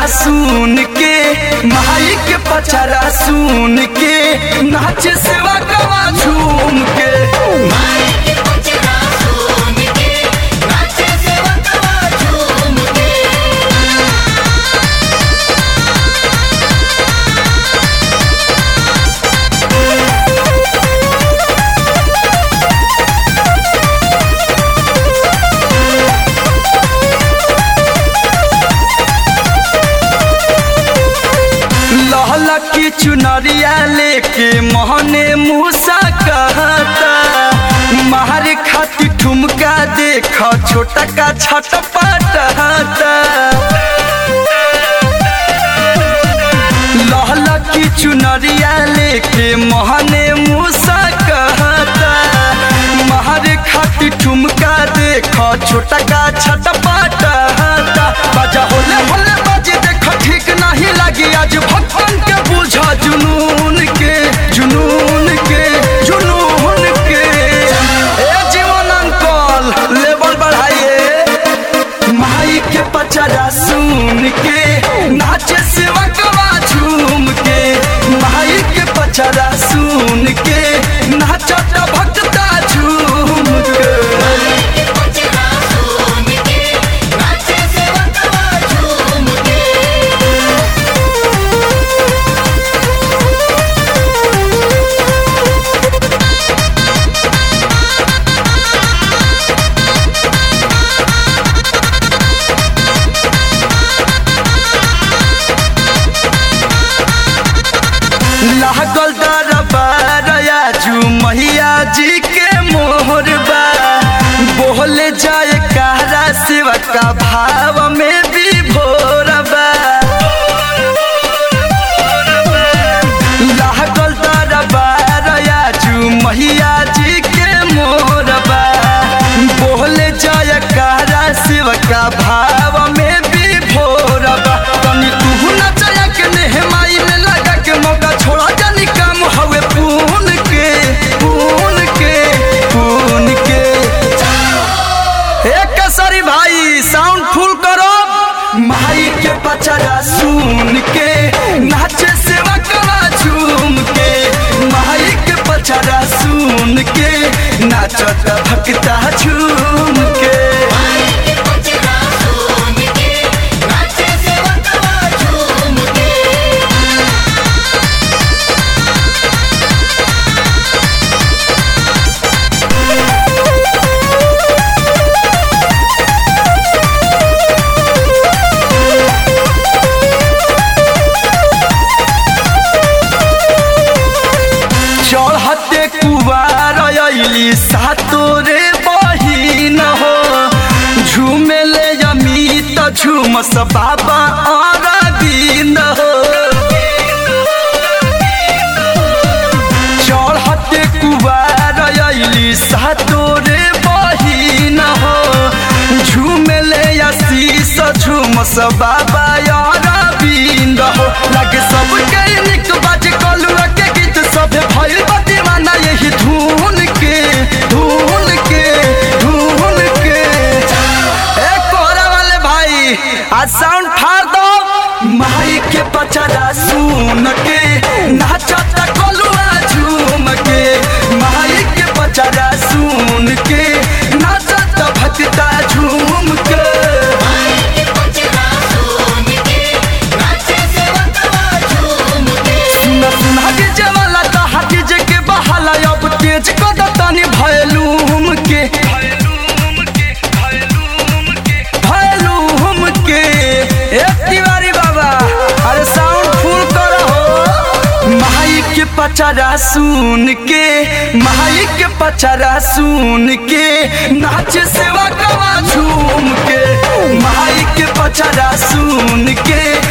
सुन के माई के पचरा सुन के नाचे सेवा कवा झूम के माई के पचरा सुन के नाचे सेवकवा झूम के लहला की चुनरिया लेके मोहने मूसा कहता मारे खाती ठुमका देख छोटा का छट पटहता लहला की चुनरिया लेके मोहने मूसा कहता मारे खाती ठुमका देख छोटा का छट पटहता बजा होले होले बजे देख ठीक नहीं लगी आज भगवान के बुझा जुनून के जुनून के जुनून के ए जीवन अंकल लेवल बढ़ाइए माई के पचरा सुन के नाचे सेवकवा झूम के माई के पचरा सुन के नाचत भक्ता झूम के माई के पचरा सुन के नाचे सेवकवा झूम के लागल दरबार आजू मैया जी के मोहर बा बोले जाए कहरा शिव का भाव में भी भोर बा लागल दरबार आजू मैया जी के मोहर बा बोले जाए कहरा शिव का भाव में भी भोर बा तनी तू नचया के नेहमाई में लगा के मौका छोड़ा जानी काम हवे पून के पून के पून के एक कसरी भाई साउंड फुल करो माई के पचरा सुन के नाचे सेवा करा झूम के माई के पचरा सुन के नाचत भक्ता झूम के माई के पचरा सुन के नाचे सेवकवा झूम के चढ़ते कुवार अली सातोरे बहिन हो झूमेले अमित झूमस बाबा अरविंद हो चढ़ते कुवार अली सातोरे बहिन हो झूमेले आशीष झूमस बाबा अरविंद हो लगे सबके निक बाज कलुआ के गीत सब भइल बा दीवाना यही धुन के धुन के धुन के ए कोहरा वाले भाई आज साउंड फाड़ दो माई के पचरा सुन के नाचत कलुआ झूम के माई के पचरा सुन के नाचत भक्ता झूम के माई के पचरा सुन के नाचे सेवकवा झूम के सुना सुना के जवाला तो हाथी जे के बहाला अब तेज कद तनी भयलूम के भयलूम के ए तिवारी बाबा अरे साउंड फुल करो माई के पचरा सुन के माई के पचरा सुन के नाच सेवा कवा झूम के माई के पचरा सुन के